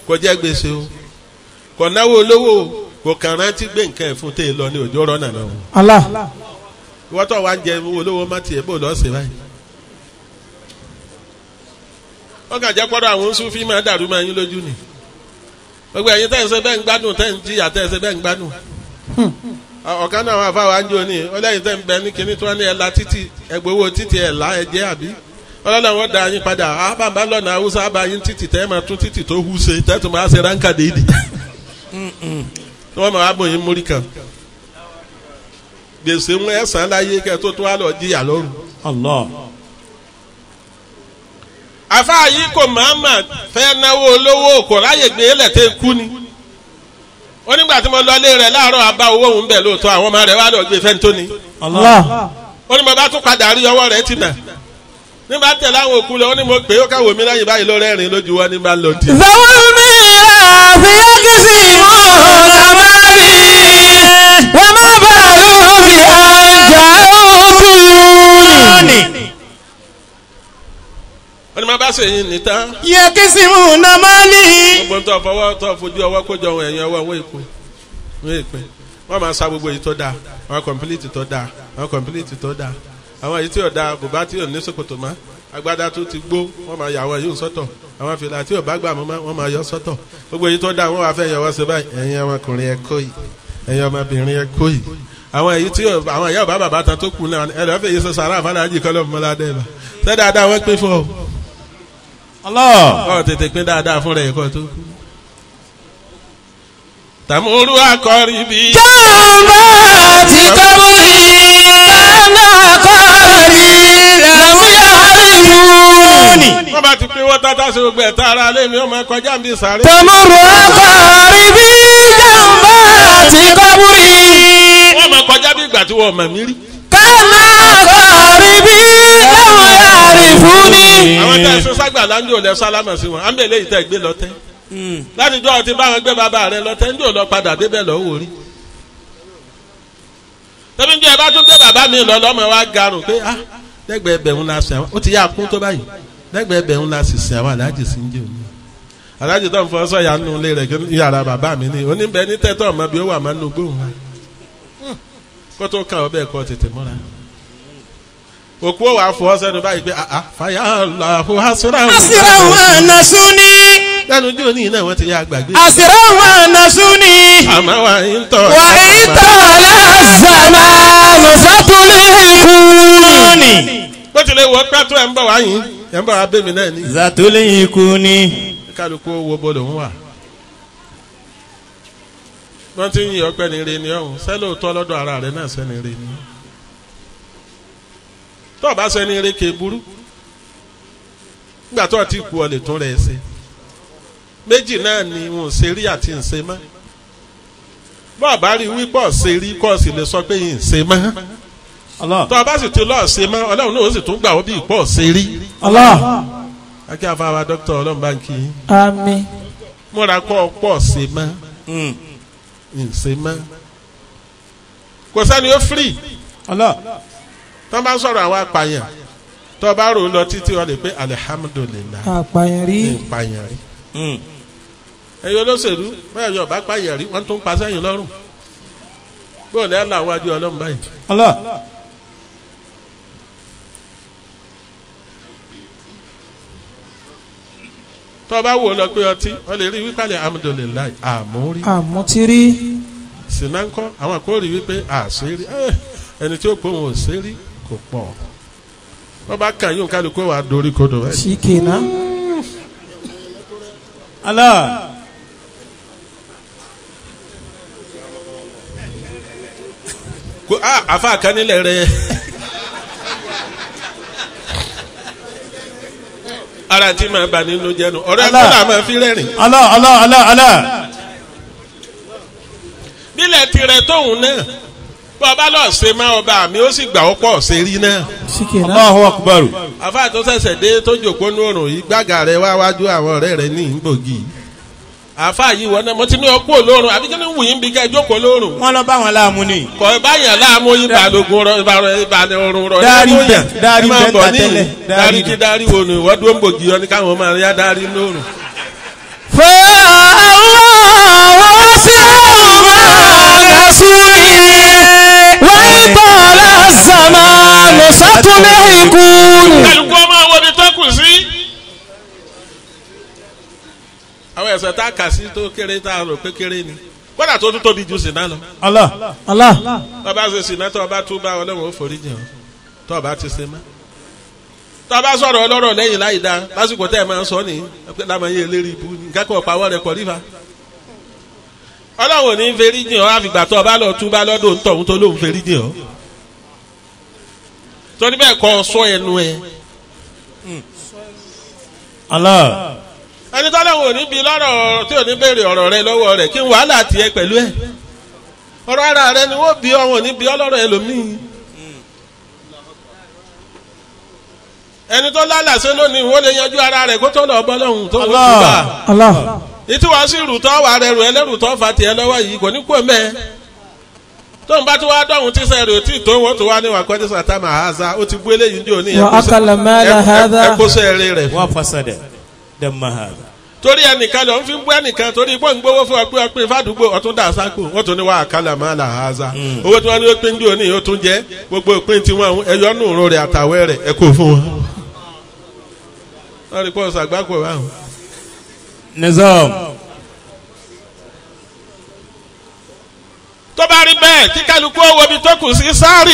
kò jẹ́ gbèsè o kò náwó olówó o kò kàn rántí gbé nǹkan ẹ̀ fún tè lọ ní òjò rọ́nà náà Allah. ìwọ́tọ̀ wa ń jẹ owó olówó má tiẹ̀ bó lọ́ọ́ sè báyìí. wọ́n kàn jẹ́ pọ́dọ̀ àwọn sufi máa dàrú máa yín lójú ni gbogbo ẹ̀yin tẹ́ ẹ̀ ṣe bẹ́ẹ̀ ń gbádùn tẹ́ ẹ̀ ń jìyà tẹ́ ẹ̀ ṣe bẹ́ẹ̀ ń gbádùn. ọ̀kan náà wà fáwọn àjò ní ọlẹ́yìn tẹ́ ń bẹ ní kinní tí wọ́n ní ẹ̀ la títì ẹgbowó títì ẹ̀ la ẹ̀ jẹ́ àbí ọlọ́dà wọn da yín padà ábàbà lọ́nà haúsá àbá yín títì tẹ́ ẹ̀ máa tún títì tó hú ṣe tẹ́ tó máa ṣe ránkà déédì tí wọ́n máa bọ̀ yín mórí kan gbèsè ń ẹ̀sán láyé kẹ́ tó tún wá lọ jìyà lọ́rùn. Allah. àfáà yìí kò máàmà fẹ́ náwó olówó kò ráyè gbé lẹ́tẹ̀ kú ni ó nígbà tí mo lọ ilé rẹ̀ láàárọ̀ àbá owó òun bẹ̀ lóòótọ́ àwọn ọmọ rẹ̀ wá lọ gbé fẹ́ntó ni Allah. ó ní mo bá tún padà rí ọwọ́ rẹ̀ ti nà nígbà tẹ̀lé àwọn òkú lọ ó ní mo pè é ó káwọ́ mi láyè báyìí ló rẹ́rìn lójú wọn ní bá lọ tì. ذوي الميراث يقسمون مالي وما بالوا بأن جاءوا دوني ó ní mo bá sèyìn nìtàn يقسمون مالي gbogbo tó fọwọ́ tó fojú ọwọ́ kójọ ohun ẹ̀yìn ọwọ́ wọn èkó wọn èpè wọn máa sa gbogbo èyí tó dáa àwọn kọ̀mpilíìtì tó dáa àwọn kọ̀mpilíìtì tó dáa àwọn èyí tí ò dáa bùbá tí ò ní ṣòkòtò mọ́ agbádá tó ti gbó wọn máa yà àwọn yìí sọ́tọ̀ àwọn fìlà tí ò bá gbà mọ́ mọ́ wọn máa yọ sọ́tọ̀ gbogbo èyí tó dáa wọn wà fẹ́ yọwọ́ sí báyìí ẹ̀yin ọmọkùnrin ẹ kó yìí ẹ̀yin ọmọbìnrin ẹ kó yìí àwọn èyí tí ò- àwọn ìyá ọba bàbá tán tó kù náà ẹ lọ́ọ́ fẹ́ yìí sọ sàrà àfàlàjì kọ́lọ́ mọ́ládé bá ṣé dáadáa wọ́n pín fún ọ Allah. ọ tètè pín dáadáa fún rẹ̀ ẹ̀kọ́ tó kú. tàmúrú akọrin bíi. جنبات قبري أنا قاري لم يعرفوني wọ́n bá ti pín wọ́n tata sí gbogbo ẹ̀ta ara lé mi ọmọ ẹ̀kọ́ jáde sáré. تمر أقاربي جنبات قبري wọ́n máa kọjá bí ìgbà tí wọ́n mọ̀ mí rí. كان أقاربي لم يعرفوني àwọn tẹ́ ẹ sọ ságbà láńjọ lẹ sálámà sí wọn àmbẹ̀lẹ̀ yìí tẹ́ gbé lọ́tẹ́. láti jọ́ ti báwọn gbé bàbá rẹ lọ́tẹ́ ń jò lọ padà débẹ̀ lọ́wọ́ rí. tẹ́bí ń jẹ́ ẹ bá tún gbé bàbá mi lọ lọ́mọ wa garùn pé ah lẹ́gbẹ̀ẹ́ ẹbẹ̀rún la sìn àwọn ó ti yá kún tó báyìí lẹ́gbẹ̀ẹ́ ẹbẹ̀rún la sì sìn àwọn aláàjì sí ń jẹ́ òní. aláàjì tó ń fọ sọ́yà nù ilé rẹ̀ kí yàrá bàbá mi ní oníbẹ̀ ní tẹ́tọ̀ ọmọ bí ó wà máa ń lo gbóhùn wa kó tó kàn ọ́ bẹ́ẹ̀ kọ́ tètè mọ́ra òkú ò wá fọ sẹ́nu báyìí pé ah ah fàyà làhùn àṣírà أسرع ونسوني lẹ́nu ojú òní náà wọ́n ti yá gbàgbé أسرع ونسوني àmọ́ wa ń tọ́ وإن طال الزمان ستلهكوني bó tilẹ̀ wọ pẹ́tù ẹ̀ ń bọ̀ wá yín ẹ̀ ń bọ̀ wá bẹ́mi náà ní. Zatuli ikuni. kálukú wo bọ́lọ̀ ń wà. wọ́n ti ń yin ọpẹ́ ní re ni ọ̀hún sẹ́lẹ̀ òótọ́ lọ́dọ̀ ara rẹ̀ náà sẹ́ni re ni. tó o bá sẹ́ni re ké burú nígbà tó o ti kú ọ lè tún rẹ̀ ṣe. méjì náà ni n ò ṣe rí àti n ṣe mọ́. bọ́ọ̀ bá rí wípọ̀ ṣe rí kọ́ ọ sì lè sọ pé n ṣe mọ́. Allah. tó o bá sì ti lọ́ọ̀ ṣe mọ́ ọlọ́run náà ó sì tún gbà ó bí ìpọ̀ ṣe rí. الله akẹ́ àfàwà dókítà ọlọ́run bá ń kí yín. آمين múra kọ́ ọ pọ̀ ṣe mọ́ Mm. ǹṣe mọ́. kò sẹ́ni ó firi Allah. tó bá ń sọ̀rọ̀ àwọn apààyàn tó bá rò ó lọ títí wọn lè pé alihamudulilayi apààyàn rí ní ìpààyàn rí. Mm. ẹ̀yin olóṣèlú bẹ́ẹ̀ yọ̀ bá pààyàn rí wọ́n tún pa sẹ́yìn lọ́rùn. bóòlù ẹ̀ làwọn adé ọlọ́run báyìí. Allah. tó bá wò ó lọ pé ọtí wọ́n lè rí wípé alihamudulilayi àmúrí. àmútírí sinankọ àwọn kò rí wípé àṣírí ẹ, ẹni tí ó pọ̀ wọn ò ṣírí kò pọ̀ wọ́n bá kàn yóò kálukú wa dorí kodò ẹ. ṣìkìnà Allah. Ko a afa kan nílẹ̀ rẹ̀ ara tí màá bà nínú jẹnu ọ̀rẹ́ Allah. kọ́lá máa fi rẹ́rìn Allah. Allah. Allah. Allah. nílẹ̀ tirẹ̀ tóun náà bọ́ ọba lọ́ọ̀ ṣe máa ọba mi ó sì gbà ó pọ̀ ṣe rí náà ṣìkìnà Allahu akbar. afa tó ṣẹ̀ṣẹ̀ dé tó jòkó ní òrùn yìí gbàgà rẹ̀ wá wájú àwọn ọ̀rẹ́ rẹ̀ ní ìgbògi afa yìí wọ́n náà mo ti ní ọkú olórun àbí kí ni wù yín bí ká ẹ jókòó lórun Wọ́n lọ bá wọn láàmú ni. kọ báyàn láàmú yín balógun rọ ìbàdàn ọrùn rọ Dárí ẹ bẹ̀, dárí máa bẹ̀ bọ̀ ta níyìn. tẹ́lẹ̀, dárí dárí kí dárí wo ni wọ́n dúró ń bògì ọ ní káwọn máa yá dárí lórùn. fẹ́ẹ́ تلحقون kálukú ọmọ àwọn ibi tó kù sí. àwọn ẹ̀sẹ̀ tá a kà sí tó kéré tá a rò pé kéré ni kódà tó tún tóbi ju sìnà lọ. Allah. الله tọ́ba ṣe sìnà tó ọba tún bá ọlọ́run ó forí jìn ọ́ tó ọba ti ṣe mọ́. tọ́ba sọ̀rọ̀ ọlọ́rọ̀ lẹ́yìn láì dá lásìkò tẹ́ ẹ máa ń sọ nìyí pé lámàyé eléré ibu ní nǹkan kan pàwọ́ rẹ̀ pọ̀ rífa. ọlọ́run ò ní forí jìn ọ́ àfìgbà tó ọba lọ tún bá lọ́dọ̀ ń tọ̀hún tó lóun forí jìn ọ́. torí bẹ́ẹ̀ kọ́ sọ ẹnu ẹ Allah. ẹni tọ́lọ́wọ́ ò ní bi lọ́rọ̀ tí ò ní béèrè ọ̀rọ̀ rẹ lọ́wọ́ rẹ̀ kí n wàhálà tiẹ̀ pẹ̀lú ẹ̀ ọ̀rọ̀ ara rẹ ni wọ́n bi ọ̀wọ́n ní bi ọlọ́rọ̀ ẹlòmíì ẹni tó lálàsẹ́ lónìí wọ́n lè yanjú ara rẹ̀ kó tó lọ bọ́ lọ́hùn tó wọ́n Allah. tún bá الله ìtí wàá sí rùtọ́ wà rẹ̀ rù ẹlẹ́rù tó fa tiẹ̀ lọ́wọ́ yìí kò ní kú ẹ̀mẹ́ tó ń bá tó wá dọ̀hún tí sẹ́ẹ̀rì ò tí ì tó wọ́n tó wá ní wàkọ́ ní sàtámà àhásá ó ti bú eléyìí ní òní وأكل مال هذا ẹ̀kọ́ sẹ́ẹ̀rì rẹ̀ fún Wa fasada. Damma hada. torí ẹnìkan lọ ń fi bú ẹnìkan torí pé ń gbowó fún ọpẹ ọpẹ fàdúgbò ọtún dà sáko wọn tún ní wà á kálà má là á za owó tí wọn ní ó pín jù ní ó tún jẹ gbogbo ìpín tí wọn ẹyọ nù rún rẹ àtàwẹ rẹ ẹ kò fún wọn. wọn rí pọ́ùn sàgbákò báwọn. Nizam. tó bá rí bẹ́ẹ̀ kí kálukú owó ibi tó kù sí sáré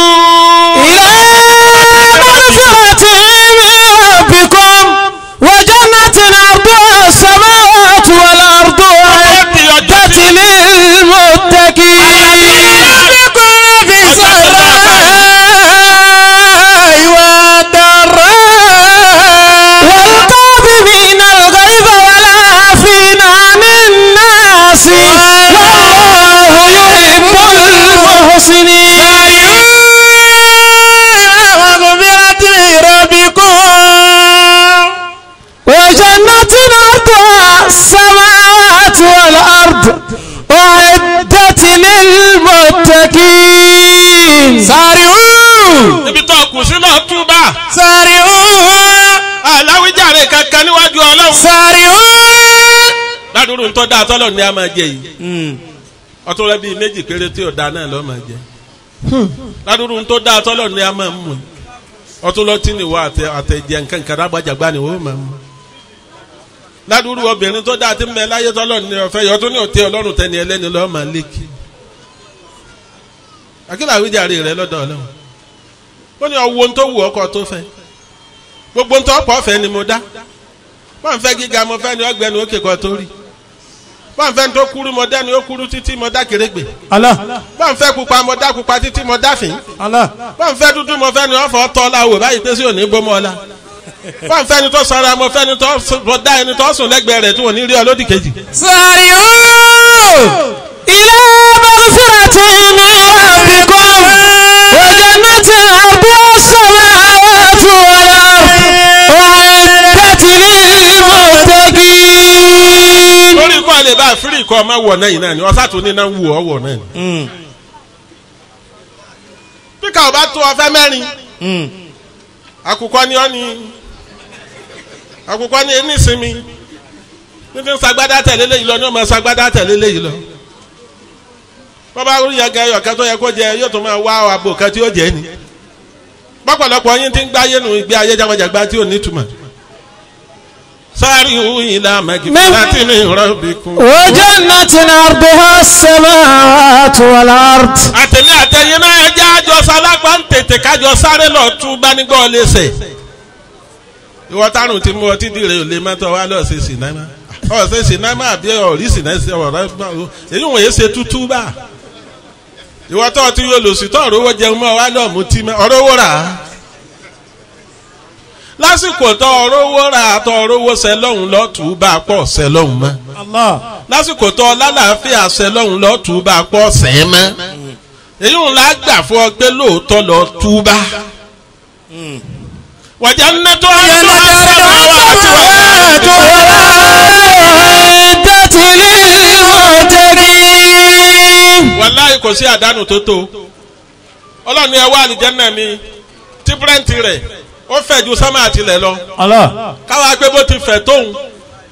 إلى مغفرة من ربكم وجنة عرضها السماوات والأرض أعدت للمتقين في السراء والضراء والكاظمين الغيظ والعافين عن الناس والله يحب المحسنين مغفرة من ربكم وجنة عرضها السماوات والأرض أعدت للمتقين سارعوا níbi tó kù sí náà túbà سارعوا aláwíjàre kankan níwájú ọlọ́run. سارعوا ládùúrú ń tọ́ da tọ́lọ̀ ní a máa jẹ yìí ọtún rẹ bíi méjì péré tí ò da náà lọ́ máa jẹ ládùúrú ń tọ́ da tọ́lọ̀ ní a máa mú yìí ọtún lọ tí nìwọ àtẹ àtẹjẹ nǹkan kan rágbàjàgbá ni wọ́n máa mú ládùúrú obìnrin tó dáa tí ń bẹ láyé tọ́lọ̀ ní ọ̀fẹ́ yìí ọtún ní òtí ọlọ́run tẹni ẹlẹ́ni lọ́ọ́ máa lékì akílà àwíjàre rẹ lọ́dọ̀ ọlọ́run ó ní ọwọ́ ohun tó wù ọkọ tó fẹ́ gbogbo ohun tó pọ̀ fẹ́ ni mo dá wọ́n fẹ́ gíga mo fẹ́ ni ọgbẹ́ni òkè kan tó rí wọ́n fẹ́ tó kúrú mo dá ni ó kúrú títí mo dá kérégbè Allah. wọ́n fẹ́ pupa mo dá pupa títí mo dá fín Allah. wọ́n fẹ́ dúdú mo fẹ́ ni wọ́n fọ́ tọ́ la wò báyìí pé sí òní bó mọ́ la wọ́n fẹ́ ni tó sanra mo fẹ́ ni tó sùn- mo dá ẹni tó sùn lẹ́gbẹ̀ẹ́ rẹ̀ tí wọ́n ní rí ọ lódì kejì. سارعوا إلى مغفرة من ربكم وجنة عرضها السماوات والأرض أعدت للمتقين lórí kọ́ lè bá fírì kọ́ ọmọ wọ̀ náà yìí náà ni ọ̀sá tó ní náà ń wù ọ́ wọ̀ náà ni. Mm. bí ká o bá tó ọfẹ́ mẹ́rin Mm. àkùkọ ni ọ́ ni àkùkọ ni ẹni ìsinmi nífi ń sagbádá tẹ̀lé léyìí lọ ní ọmọ sagbádá tẹ̀lé léyìí lọ bọ́bá rí yẹn gẹ ọ̀kẹ́ tó yẹ kó jẹ yóò tún máa wá àbò kan tí ó jẹ ni pọ́pọ̀lọpọ̀ yín ti ń gbáyé nu ìgbé ayé jágbajàgba tí ò ní túmọ̀ sáré ìhùyìn la mẹ́gì láti ní rọ́bìkún. وجنة عرضها السماوات والأرض àtẹ̀lé àtẹ̀yìn náà ẹ jẹ́ àjọ sálágbá ń tètè kájọ sáré lọ tún bá nígbà ọ̀lẹ́sẹ̀. ìwọ tárùn tí mo ọtí dìre ò lè mọ́tò wá lọ́ọ̀ ṣe sinimá ọ̀ ṣe sinimá àbí ọ̀rí sinimá ọ̀rọ̀ gbà ó èyí wọ̀nyí ṣe tútú bá. ìwọ tó ti yóò lò sí tó ọ̀rọ̀ owó jẹun mọ́ wá lọ́ọ̀ mú tí mọ́ ọ̀rọ̀ owó rà á. lásìkò tó ọ̀rọ̀ owó rà á tó ọ̀rọ̀ owó ṣẹ lọ́hùn lọ́tù bá a pọ̀ ṣẹ lọ́hùn mọ́ Allah. lásìkò tó lálàáfíà ṣẹ lọ́hùn lọ túbà pọ̀ sẹ́ẹ̀ mọ́ èyí ń la gbà fún ọ pé lóòótọ́ lọ túbà. wàjà ń nẹ́tọ́ ayélujára wà á ti wà والأرض أعدت للمتقين wàláyé kò sí àdánù tó tó ọlọ́run ni ẹ wá àlìjẹ́nà mi tí bírẹ́ǹtì rẹ̀ ó fẹ̀ ju sámà àtìlẹ̀ lọ Allah. káwa pé bó ti fẹ̀ tóun